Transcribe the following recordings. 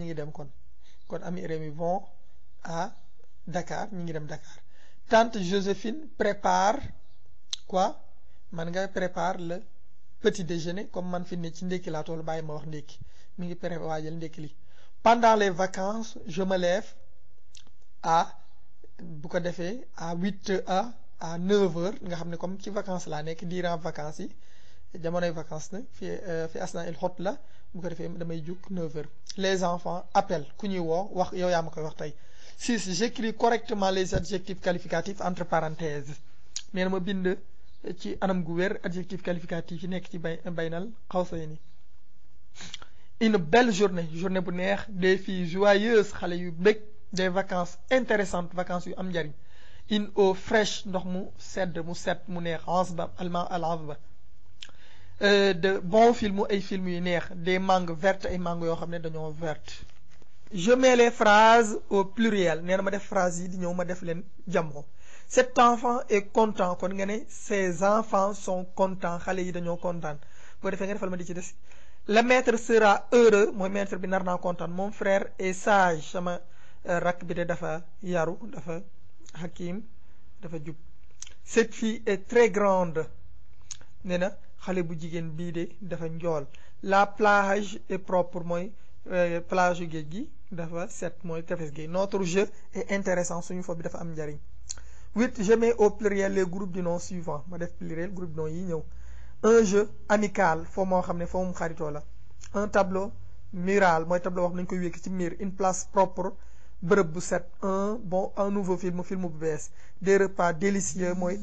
ngi dem kon kon ami Rémi vont à Dakar ñu ngi dem Dakar tante Joséphine prépare quoi man nga prépare le petit déjeuner comme man fi ne ci ndékki laa toll bàyyi ma wax ndékki mi ngi pré waajal ndékki li pendant les vacances je me lève à bu ko defee à huit heures à neuf heures nga xam ne comme ci vacances laa nekk durant vacances yi jamonoy vacances nag fi fi asna il xot la bu ko defee damay jug neuf heures les enfants appellent ku ñuy woo wax yow yaa ma koy wax tey six j'écris correctement les adjectifs qualificatifs entre parenthèses nee na ma bind ci anam gu wér adjectif qualificatif yi nekk ci bay baynal xawsayni une belle journée journée bu neex des filles joyeuses xale yu bëgg des vacances intéressantes vacances yu am njariñ une eau fraîche ndox mu sedd mu set mu neex ansba allemand al ansba de bons films ay films yu neex des mangues vertes ay mangues yoo xam ne dañoo vertes je mets les phrases au pluriel nee na ma def phrase yi di ñëw ma def leen jamo cet enfant est content kon nga ne ces enfants sont contents xale yi dañoo kontaan boo defee nga defal ma di ci des le maître sera heureux mooy maître bi nar naa kontaan mon frère est sage sama rakk bi de dafa yaru dafa hakim dafa jub cette fille est très grande nee na xale bu jigéen bii de dafa njool la plage est propre mooy plage yu géej gi dafa set mooy tefes gi notre jeu est intéressant suñu fo bi dafa am njariñ huit je mets au pluriel les groupes du nom suivant ma def pluriel groupe du nom yi ñëw un jeu amical foo moo xam ne foo mu xaritoo la un tableau mural mooy tableau wax nañu koy wékk ci miir une place propre bërëb bu set un bon un nouveau film film bu bees des repas délicieux mooy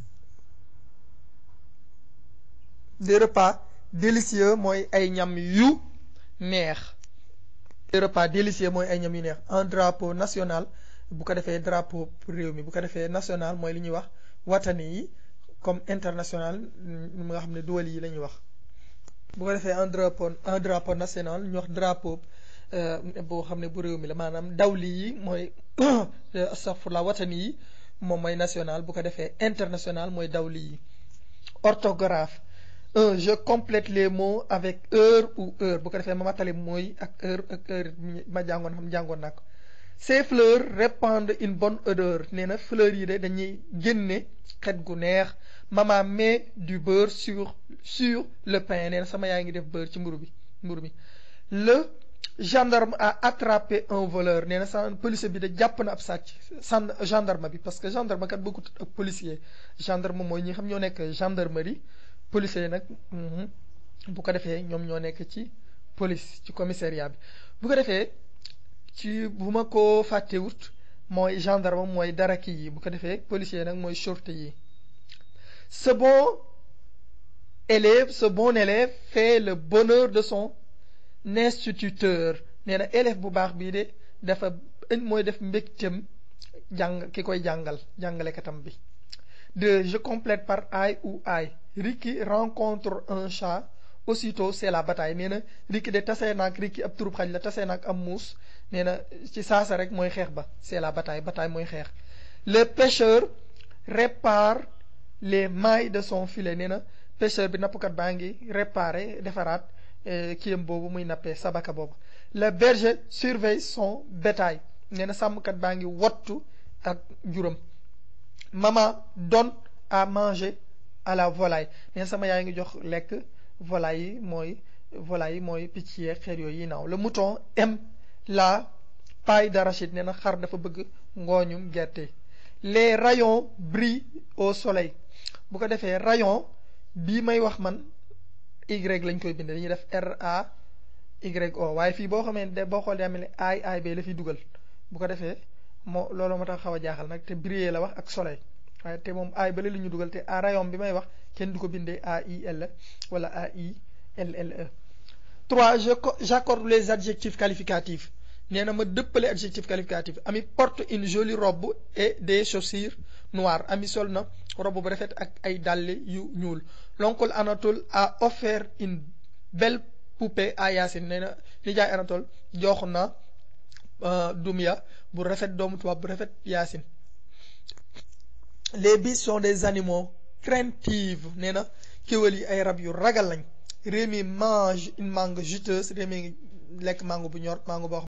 des repas délicieux mooy ay ñam yu neex des repas délicieux mooy ay ñam yu neex un drapeau national bu ko defee drapeau réew mi bu ko defee national mooy li ñuy wax watani yi comme international mu nga xam ne duwal yi la ñuy wax bu ko defee un drapeau un drapeau national ñu wax drapeau boo xam ne bu réew mi la maanaam dawli yi mooy astaghfirullah watani yi moom mooy national bu ko defee international mooy dawli yi orthographe un je complète les mots avec heure ou heure bu ko defee ma matali mooy ak heure ak heure ma jàngoon xam jàngoon naa ko ces fleurs répandent une bonne odeur nee na fleurs yi de dañuy génne xet gu neex maman met du beurre sur sur le pain nee na sama yaay ngi def beurre ci mburu bi mburu bi le gendarme a attrapé un voleur nee na sa policier bi de jàpp na ab sàcc san gendarme bi parce que gendarme kat bokkut ak policier gendarme mooy ñi xam ñoo nekk gendarmerie policier nag bu ko defee ñoom ñoo nekk ci police ci commissariat bi bu ko defee ci bu ma ko fàttewut mooy gendarme mooy dara kii yi bu ko defee policier nag mooy sûreté yi ce bon élève ce bon élève fait le bonheur de son instituteur nee na élève bu baax bii de dafa mooy def mbégteem jàng ki koy jàngal jàngalekatam bi deux je complète par ay ou ay Ricky rencontre un chat aussitôt c'est la bataille nee na Ricky de tasee naag Ricky ab turub xaj la tasee naag am muus nee na ci saasa rek mooy xeex ba c'est la bataille bataille mooy xeex le pêcheur répare les mailles de son filet nee na pêcheur bi nappkat baa ngi réparer defaraat kiyam boobu muy nappee sabaka boobu le berger surveille son bétail nee na sàmmkat baa ngi wottu ak juram maman donne à manger à la volaille nee na sama yaay ngi jox lekk volaille yi mooy volaille yi mooy picc yeeg xeet yooyu yi naaw le mouton aime la paille d'arachide nee na xar dafa bëgg ngooñum gerte les rayons brillent au soleil bu ko defee rayon bii may wax man y lañ koy bindee dañuy def R A Y O waaye fii boo xamee ne boo xoolee mel ni ay ay bee la fiy dugal bu ko defee moo loolu moo tax xaw a jaaxal nag te briller la wax ak soleil waaye te moom ay ba la ñu dugal te a rayon bi may wax kenn du ko bindee A I L wala A I L L E. trois je j'accorde les adjectifs qualificatifs nee na ma dëppale adjectif qualificatif ami porte une jolie robe et des chaussures noires ami sol na robe bu rafet ak ay dàll yu ñuul l'oncle Anatole a offert une belle poupée à Yacine nee na nijaay Anatole jox na Dumya bu rafet doomu tubaab bu rafet Yacine les biches sont des animaux craintifs nee na kéwél yi ay rab yu ragal lañ Rémi mange une mangue juteuse Rémi lekk mango bu ñor mango boo xam